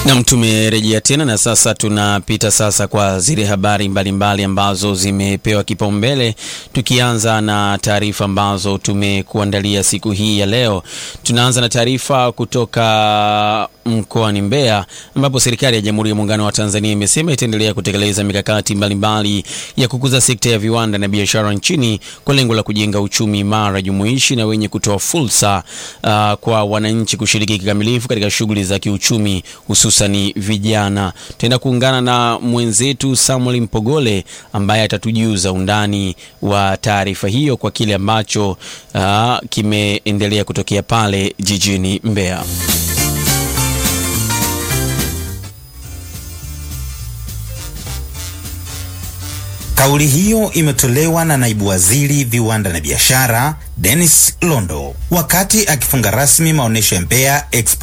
Nam, tumerejea tena na sasa tunapita sasa kwa zile habari mbalimbali mbali ambazo zimepewa kipaumbele, tukianza na taarifa ambazo tumekuandalia siku hii ya leo. Tunaanza na taarifa kutoka mkoani Mbeya ambapo serikali ya Jamhuri ya Muungano wa Tanzania imesema itaendelea kutekeleza mikakati mbalimbali mbali ya kukuza sekta ya viwanda na biashara nchini kwa lengo la kujenga uchumi imara, jumuishi na wenye kutoa fursa uh, kwa wananchi kushiriki kikamilifu katika shughuli za kiuchumi hususani vijana. Tutaenda kuungana na mwenzetu Samuel Mpogole ambaye atatujuza undani wa taarifa hiyo kwa kile ambacho uh, kimeendelea kutokea pale jijini Mbeya. Kauli hiyo imetolewa na naibu waziri viwanda na biashara Dennis Londo wakati akifunga rasmi maonyesho ya Mbeya Expo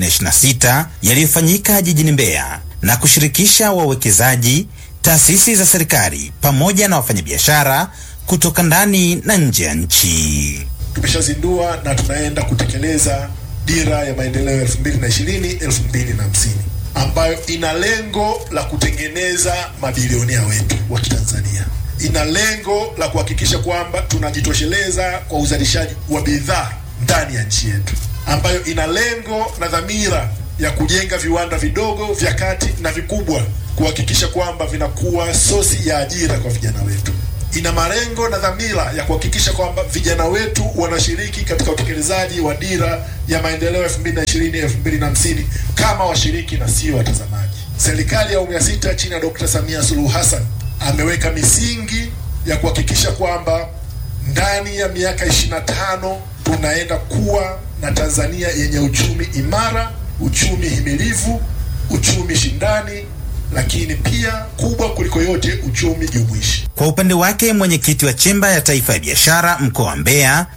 2026 yaliyofanyika jijini Mbeya na kushirikisha wawekezaji, taasisi za serikali pamoja na wafanyabiashara kutoka ndani na nje ya nchi. Tumeshazindua na tunaenda kutekeleza dira ya maendeleo 2020 2050 ambayo ina lengo la kutengeneza mabilionea wetu wa Kitanzania. Ina lengo la kuhakikisha kwamba tunajitosheleza kwa uzalishaji wa bidhaa ndani ya nchi yetu, ambayo ina lengo na dhamira ya kujenga viwanda vidogo, vya kati na vikubwa, kuhakikisha kwamba vinakuwa sosi ya ajira kwa vijana wetu. Ina malengo na dhamira ya kuhakikisha kwamba vijana wetu wanashiriki katika utekelezaji wa dira ya maendeleo 2020 2050 kama washiriki na sio watazamaji. Serikali ya awamu ya sita chini ya Dr. Samia Suluhu Hassan ameweka misingi ya kuhakikisha kwamba ndani ya miaka 25 tunaenda kuwa na Tanzania yenye uchumi imara, uchumi himilivu, uchumi shindani lakini pia kubwa kuliko yote uchumi jumuishi. Kwa upande wake mwenyekiti wa chemba ya taifa ya biashara mkoa wa Mbeya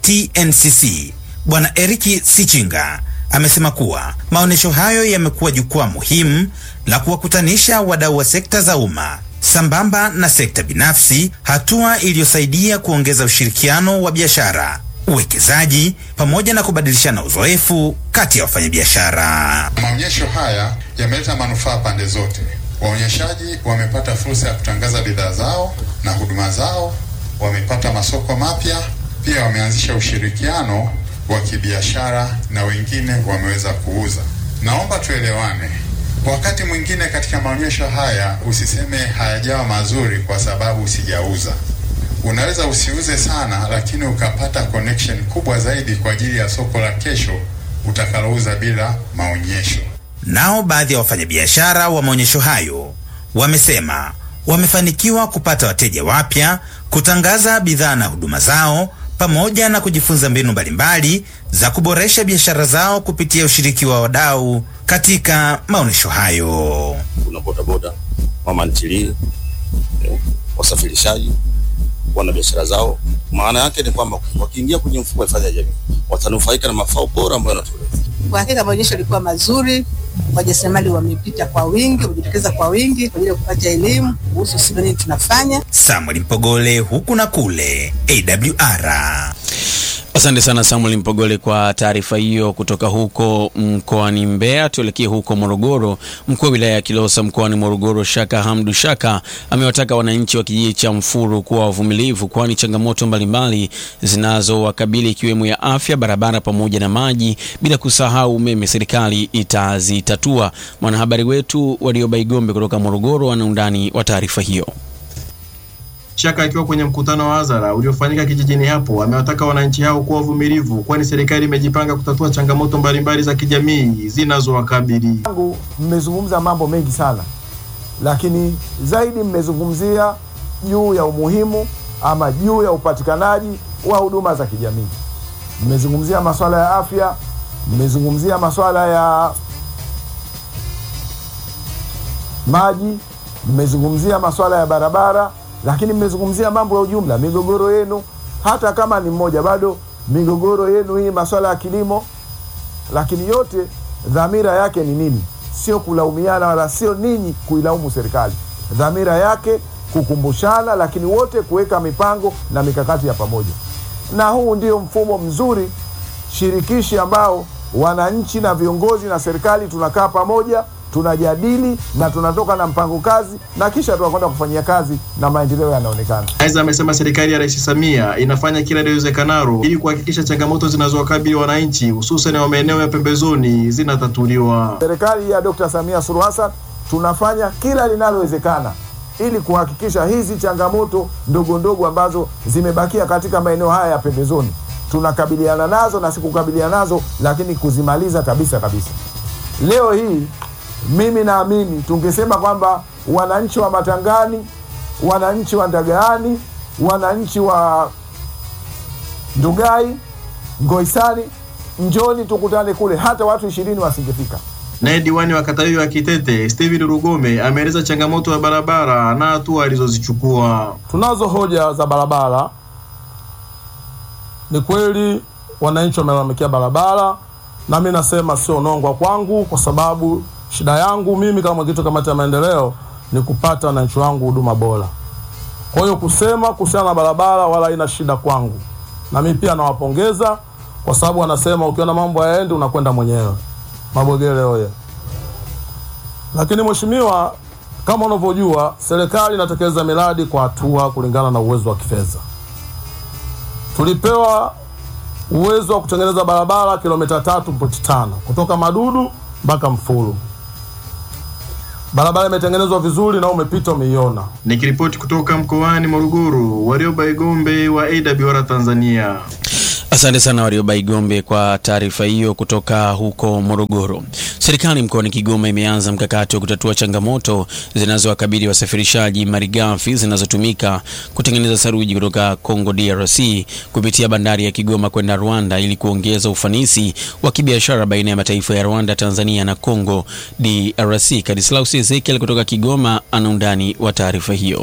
TNCC Bwana Eriki Sichinga amesema kuwa maonyesho hayo yamekuwa jukwaa muhimu la kuwakutanisha wadau wa sekta za umma sambamba na sekta binafsi, hatua iliyosaidia kuongeza ushirikiano wa biashara, uwekezaji pamoja na kubadilishana uzoefu kati ya wafanyabiashara. Maonyesho haya yameleta manufaa pande zote. Waonyeshaji wamepata fursa ya kutangaza bidhaa zao na huduma zao, wamepata masoko mapya, pia wameanzisha ushirikiano wa kibiashara na wengine wameweza kuuza. Naomba tuelewane. Wakati mwingine katika maonyesho haya usiseme hayajawa mazuri kwa sababu sijauza. Unaweza usiuze sana, lakini ukapata connection kubwa zaidi kwa ajili ya soko la kesho utakalouza bila maonyesho. Nao baadhi ya wafanyabiashara wa maonyesho hayo wamesema wamefanikiwa kupata wateja wapya, kutangaza bidhaa na huduma zao, pamoja na kujifunza mbinu mbalimbali za kuboresha biashara zao kupitia ushiriki wa wadau katika maonyesho hayo. Kuna bodaboda, mama ntilie, wasafirishaji wana biashara zao. Maana yake ni kwamba wakiingia kwenye mfuko wa hifadhi ya jamii watanufaika na mafao bora ambayo yanatolewa. Kwa hakika maonyesho yalikuwa mazuri, wajasiriamali wamepita kwa wingi, wamejitokeza kwa wingi kwa ajili ya kupata elimu kuhusu sisi nini tunafanya. Samuel Mpogole, huku na kule, AWR. Asante sana Samuel Mpogole kwa taarifa hiyo kutoka huko mkoani Mbeya. Tuelekee huko Morogoro. Mkuu wa wilaya ya Kilosa mkoani Morogoro, Shaka Hamdu Shaka, amewataka wananchi wa kijiji cha Mfuru kuwa wavumilivu, kwani changamoto mbalimbali zinazowakabili ikiwemo ya afya, barabara pamoja na maji, bila kusahau umeme, serikali itazitatua. Mwanahabari wetu Warioba Igombe kutoka Morogoro ana undani wa taarifa hiyo. Shaka akiwa kwenye mkutano wa hadhara uliofanyika kijijini hapo amewataka wananchi hao kuwa wavumilivu, kwani serikali imejipanga kutatua changamoto mbalimbali za kijamii zinazowakabili. Tangu mmezungumza mambo mengi sana, lakini zaidi mmezungumzia juu ya umuhimu ama juu ya upatikanaji wa huduma za kijamii. Mmezungumzia masuala ya afya, mmezungumzia masuala ya maji, mmezungumzia masuala ya barabara lakini mmezungumzia mambo ya ujumla, migogoro yenu, hata kama ni mmoja, bado migogoro yenu hii, masuala ya kilimo. Lakini yote dhamira yake ni nini? Sio kulaumiana, wala sio ninyi kuilaumu serikali. Dhamira yake kukumbushana, lakini wote kuweka mipango na mikakati ya pamoja, na huu ndio mfumo mzuri shirikishi ambao wananchi na viongozi na serikali tunakaa pamoja tunajadili na tunatoka na mpango kazi na kisha tunakwenda kufanyia kazi na maendeleo yanaonekana. Aidha, amesema serikali ya Rais Samia inafanya kila liwezekanalo ili kuhakikisha changamoto zinazowakabili wananchi hususan wa maeneo ya pembezoni zinatatuliwa. Serikali ya Dr. Samia Suluhu Hassan tunafanya kila linalowezekana ili kuhakikisha hizi changamoto ndogo ndogo ambazo zimebakia katika maeneo haya ya pembezoni tunakabiliana nazo na si kukabiliana nazo, lakini kuzimaliza kabisa kabisa. Leo hii mimi naamini tungesema kwamba wananchi wa Matangani, wananchi wa Ndagaani, wananchi wa Ndugai, Ngoisani, njoni tukutane kule, hata watu ishirini wasingefika. Naye diwani wa kata hiyo ya Kitete Steven Rugome ameeleza changamoto ya barabara na hatua alizozichukua. Tunazo hoja za barabara. Ni kweli wananchi wamelalamikia barabara, na mi nasema sio nongwa kwangu, kwa sababu shida yangu mimi kama mwenyekiti wa kamati ya maendeleo ni kupata wananchi wangu huduma bora. Kwa hiyo kusema kuhusiana na barabara wala haina shida kwangu, na mimi pia nawapongeza kwa sababu wanasema ukiona mambo hayaendi unakwenda mwenyewe. Mabogele oye! Lakini mheshimiwa, kama unavyojua serikali inatekeleza miradi kwa hatua kulingana na uwezo wa kifedha. Tulipewa uwezo wa kutengeneza barabara kilomita tatu pointi tano kutoka Madudu mpaka Mfulu. Barabara imetengenezwa vizuri na umepita umeiona. Nikiripoti kutoka mkoani Morogoro, Warioba Igombe wa AWR Tanzania. Asante sana Warioba Igombe kwa taarifa hiyo kutoka huko Morogoro. Serikali mkoani Kigoma imeanza mkakati wa kutatua changamoto zinazowakabili wasafirishaji malighafi zinazotumika kutengeneza saruji kutoka Congo DRC kupitia bandari ya Kigoma kwenda Rwanda ili kuongeza ufanisi wa kibiashara baina ya mataifa ya Rwanda, Tanzania na Congo DRC. Kadislaus Ezekiel kutoka Kigoma ana undani wa taarifa hiyo.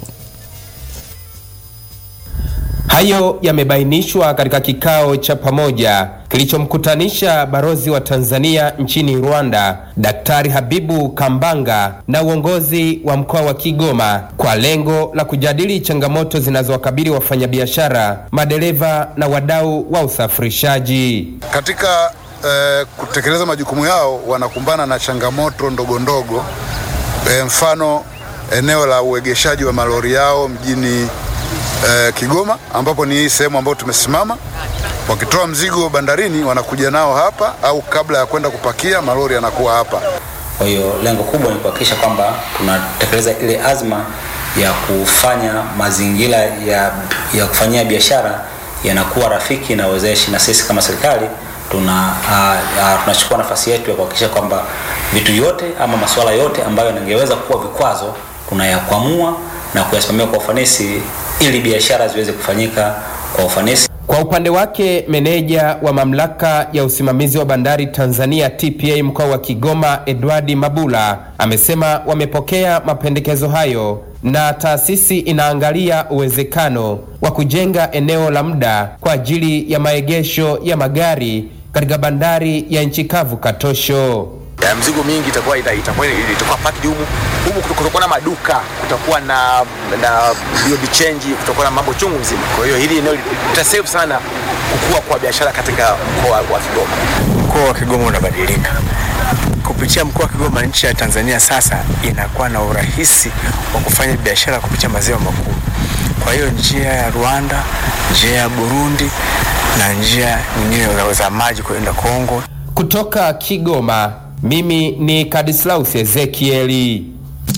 Hayo yamebainishwa katika kikao cha pamoja kilichomkutanisha balozi wa Tanzania nchini Rwanda, Daktari Habibu Kambanga na uongozi wa mkoa wa Kigoma kwa lengo la kujadili changamoto zinazowakabili wafanyabiashara, madereva na wadau wa usafirishaji. Katika eh, kutekeleza majukumu yao wanakumbana na changamoto ndogo ndogo, eh, mfano eneo la uegeshaji wa malori yao mjini eh, Kigoma ambapo ni hii sehemu ambayo tumesimama. Wakitoa mzigo bandarini wanakuja nao hapa, au kabla ya kwenda kupakia malori yanakuwa hapa. Kwa hiyo lengo kubwa ni kuhakikisha kwamba tunatekeleza ile azma ya kufanya mazingira ya, ya kufanyia biashara yanakuwa rafiki na wezeshi, na sisi kama serikali tuna uh, uh, tunachukua nafasi yetu ya kuhakikisha kwamba vitu yote ama masuala yote ambayo yangeweza kuwa vikwazo tunayakwamua na kuyasimamia kwa ufanisi ili biashara ziweze kufanyika kwa ufanisi. Kwa upande wake meneja wa mamlaka ya usimamizi wa bandari Tanzania TPA mkoa wa Kigoma Edward Mabula amesema wamepokea mapendekezo hayo na taasisi inaangalia uwezekano wa kujenga eneo la muda kwa ajili ya maegesho ya magari katika bandari ya nchi kavu Katosho. ya mzigo mingi itakuwa ita- itakuwa itakuwa packed humu humu, kuto- kutakuwa na maduka, kutakuwa na na biobi change, kutakuwa na mambo chungu mzima. Kwa hiyo hili eneo litasave sana kukua kwa biashara katika mkoa wa Kigoma. Mkoa wa Kigoma unabadilika kupitia mkoa wa Kigoma. Nchi ya Tanzania sasa inakuwa na urahisi wa kufanya biashara kupitia maziwa makuu. Kwa hiyo njia ya Rwanda, njia ya Burundi na njia nyingine za- za maji kwenda Kongo. Kutoka Kigoma, mimi ni Kadislaus Ezekieli.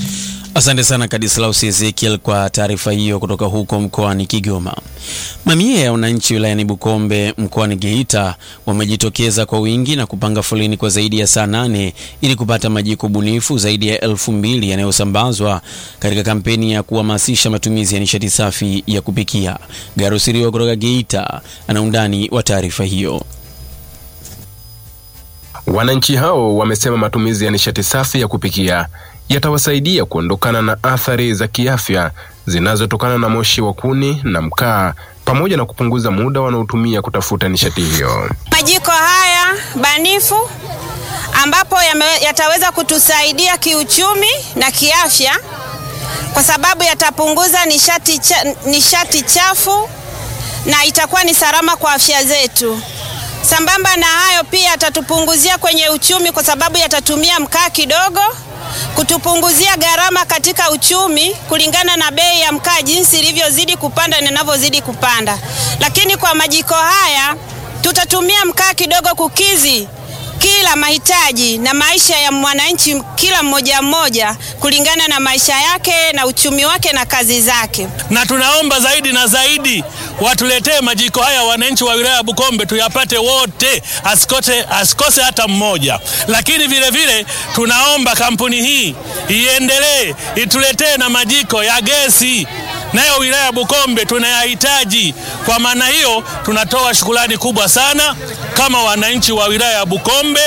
Asante sana Kadislaus Ezekiel kwa taarifa hiyo kutoka huko mkoani Kigoma. Mamia ya wananchi wilayani Bukombe mkoani Geita wamejitokeza kwa wingi na kupanga foleni kwa zaidi ya saa nane ili kupata majiko bunifu zaidi ya elfu mbili yanayosambazwa katika kampeni ya kuhamasisha matumizi ya nishati safi ya kupikia. Garusiriwa kutoka Geita ana undani wa taarifa hiyo. Wananchi hao wamesema matumizi ya nishati safi ya kupikia yatawasaidia kuondokana na athari za kiafya zinazotokana na moshi wa kuni na mkaa pamoja na kupunguza muda wanaotumia kutafuta nishati hiyo. Majiko haya banifu ambapo yame- yataweza kutusaidia kiuchumi na kiafya kwa sababu yatapunguza nishati, cha, nishati chafu na itakuwa ni salama kwa afya zetu. Sambamba na hayo pia yatatupunguzia kwenye uchumi kwa sababu yatatumia mkaa kidogo kutupunguzia gharama katika uchumi kulingana na bei ya mkaa jinsi ilivyozidi kupanda na inavyozidi kupanda. Lakini kwa majiko haya tutatumia mkaa kidogo kukizi kila mahitaji na maisha ya mwananchi kila mmoja mmoja kulingana na maisha yake na uchumi wake na kazi zake. na tunaomba zaidi na zaidi watuletee majiko haya wananchi wa wilaya ya Bukombe tuyapate wote, asikose, asikose hata mmoja. Lakini vile vile tunaomba kampuni hii iendelee ituletee na majiko ya gesi, nayo wilaya ya Bukombe tunayahitaji. Kwa maana hiyo, tunatoa shukrani kubwa sana kama wananchi wa wilaya ya Bukombe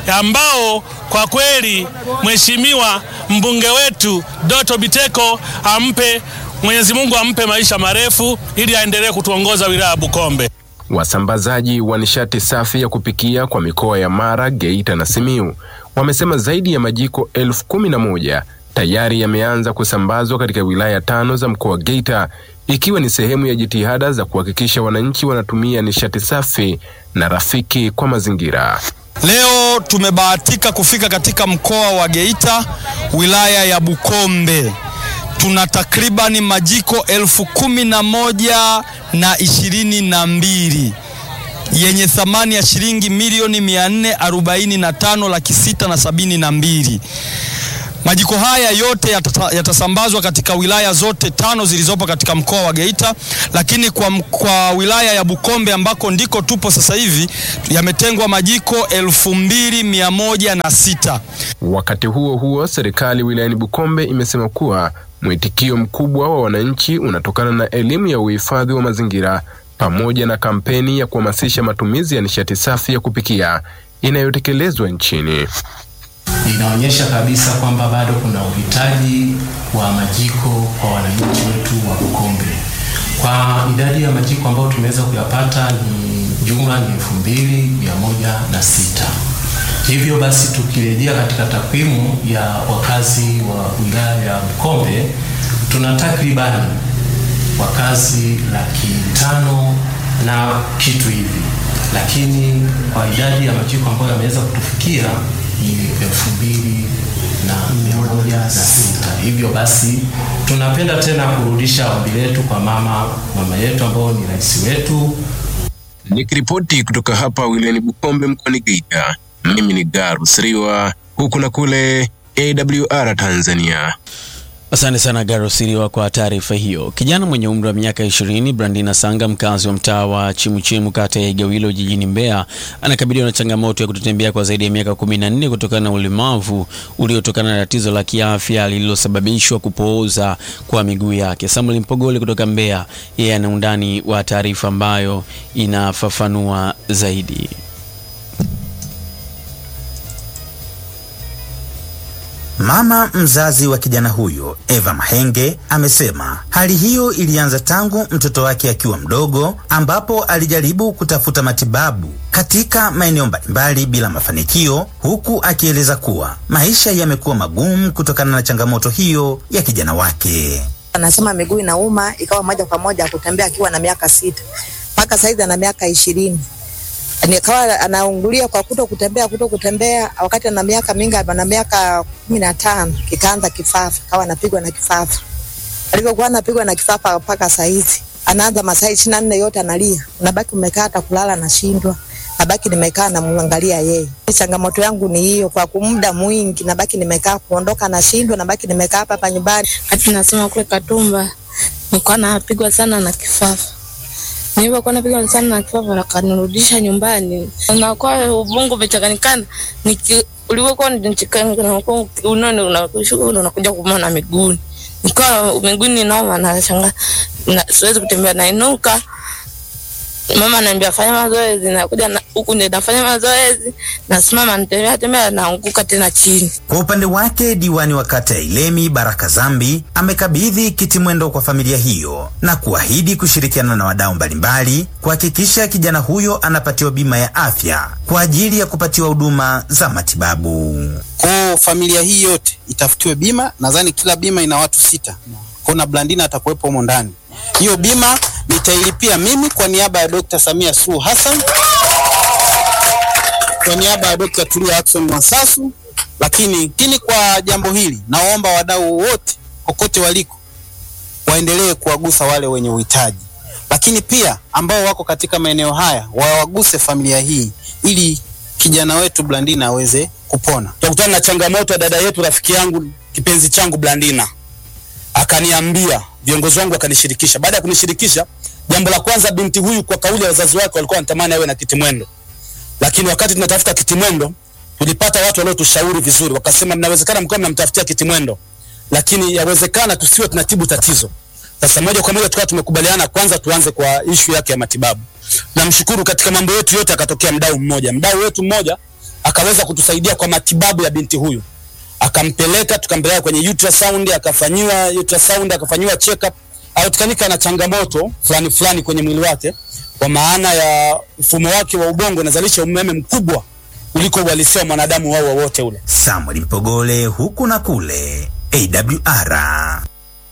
ambao kwa kweli mheshimiwa mbunge wetu Doto Biteko ampe Mwenyezi Mungu ampe maisha marefu ili aendelee kutuongoza wilaya ya Bukombe. Wasambazaji wa nishati safi ya kupikia kwa mikoa ya Mara, Geita na Simiu wamesema zaidi ya majiko elfu kumi na moja tayari yameanza kusambazwa katika wilaya tano za mkoa wa Geita, ikiwa ni sehemu ya jitihada za kuhakikisha wananchi wanatumia nishati safi na rafiki kwa mazingira. Leo tumebahatika kufika katika mkoa wa Geita, wilaya ya Bukombe. Tuna takribani majiko elfu kumi na moja na ishirini na mbili yenye thamani ya shilingi milioni mia nne arobaini na tano laki sita na sabini na mbili. Majiko haya yote yatata- yatasambazwa katika wilaya zote tano zilizopo katika mkoa wa Geita, lakini kwa, m- kwa wilaya ya Bukombe ambako ndiko tupo sasa hivi yametengwa majiko elfu mbili mia moja na sita. Wakati huo huo, serikali wilayani Bukombe imesema kuwa mwitikio mkubwa wa wananchi unatokana na elimu ya uhifadhi wa mazingira pamoja na kampeni ya kuhamasisha matumizi ya nishati safi ya kupikia inayotekelezwa nchini. inaonyesha kabisa kwamba bado kuna uhitaji wa majiko kwa wananchi wetu wa Bukombe. Kwa idadi ya majiko ambayo tumeweza kuyapata ni jumla ni elfu mbili mia moja na sita. Hivyo basi tukirejea katika takwimu ya wakazi wa wilaya ya Bukombe tuna takribani wakazi laki tano na kitu hivi, lakini kwa idadi ya majiko ambayo yameweza kutufikia ni elfu mbili na mia moja na sita. Hivyo basi tunapenda tena kurudisha ombi letu kwa mama mama yetu ambao ni rais wetu Nikiripoti kutoka hapa wilayani Bukombe mkoani Geita, mimi ni Garus Riwa, huku na kule AWR Tanzania. Asante sana Garo Siriwa kwa taarifa hiyo. Kijana mwenye umri wa miaka 20 Brandina Sanga, mkazi wa mtaa wa Chimuchimu, kata ya Igawilo, jijini Mbeya, anakabiliwa na changamoto ya kutotembea kwa zaidi ya miaka 14 kutokana na ulemavu uliotokana na tatizo la kiafya lililosababishwa kupooza kwa miguu yake. Samuel Mpogole kutoka Mbeya, yeye ana undani wa taarifa ambayo inafafanua zaidi. Mama mzazi wa kijana huyo Eva Mahenge amesema hali hiyo ilianza tangu mtoto wake akiwa mdogo, ambapo alijaribu kutafuta matibabu katika maeneo mbalimbali bila mafanikio, huku akieleza kuwa maisha yamekuwa magumu kutokana na changamoto hiyo ya kijana wake. Anasema miguu inauma, ikawa moja kwa moja kutembea akiwa na miaka sita mpaka saizi ana miaka ishirini nikawa anaungulia kwa kuto kutembea kuto kutembea, wakati ana miaka mingi, ana miaka kumi na tano kikaanza kifafa, kawa anapigwa na kifafa. Alivyokuwa anapigwa na kifafa mpaka saizi anaanza masaa ishirini na nne yote analia, nabaki umekaa hata kulala nashindwa, nabaki nimekaa namwangalia yeye. Changamoto yangu ni hiyo, kwa muda mwingi nabaki nimekaa, kuondoka nashindwa, nabaki nimekaa hapa hapa nyumbani. Hati nasema kule Katumba nilikuwa napigwa sana na kifafa nilivyokuwa napigwa sana na kifafa akanirudisha nyumbani, nakuwa ubongo umechanganyikana. Niki- ulivyokuwa nichanganyikana unone unakushuka unakuja kuuma na miguuni, nikawa miguuni nauma, nashangaa na siwezi kutembea, nainuka mama ananiambia fanya mazoezi, nakuja na- huku ndio nafanya mazoezi, nasimama nitembea tembea, naanguka tena chini. Kwa upande wake diwani wa kata ya Ilemi Baraka Zambi amekabidhi kiti mwendo kwa familia hiyo na kuahidi kushirikiana na wadau mbalimbali kuhakikisha kijana huyo anapatiwa bima ya afya kwa ajili ya kupatiwa huduma za matibabu. Kwa familia hii yote itafutiwe bima. Nadhani kila bima ina watu sita, kwa na Blandina atakuwepo humo ndani. Hiyo bima nitailipia mimi kwa niaba ya Dr. Samia Suluhu Hassan, kwa niaba ya Dr. Tulia Ackson Mwansasu lakini lakini kwa jambo hili naomba wadau wote kokote waliko waendelee kuwagusa wale wenye uhitaji, lakini pia ambao wako katika maeneo haya wawaguse familia hii ili kijana wetu Blandina aweze kupona. Tukutana na changamoto ya dada yetu, rafiki yangu, kipenzi changu Blandina, akaniambia, viongozi wangu wakanishirikisha. Baada ya kunishirikisha, jambo la kwanza, binti huyu kwa kauli ya wazazi wake walikuwa wanatamani awe na kitimwendo, lakini wakati tunatafuta kitimwendo tulipata watu waliotushauri vizuri, wakasema mnawezekana mkiwa mnamtafutia kitimwendo, lakini yawezekana tusiwe tunatibu tatizo. Sasa moja kwa moja tukawa tumekubaliana kwanza tuanze kwa ishu yake ya matibabu. Namshukuru katika mambo yetu yote akatokea mdau mmoja, mdau wetu mmoja akaweza kutusaidia kwa matibabu ya binti huyu, akampeleka tukampeleka kwenye ultrasound, akafanyiwa ultrasound, akafanyiwa check up, alikukanika na changamoto fulani fulani kwenye mwili wake, kwa maana ya mfumo wake wa ubongo unazalisha umeme mkubwa kuliko uhalisia wa mwanadamu wao wowote ule. Samuel Mpogole, huku na kule, AWR.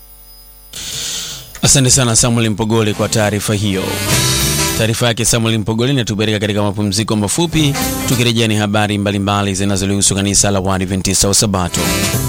Asante sana Samuel Mpogole kwa taarifa hiyo. Taarifa yake Samuel Mpogole inatupeleka katika mapumziko mafupi. Tukirejea ni habari mbalimbali zinazolihusu kanisa la Waadventista wa Sabato.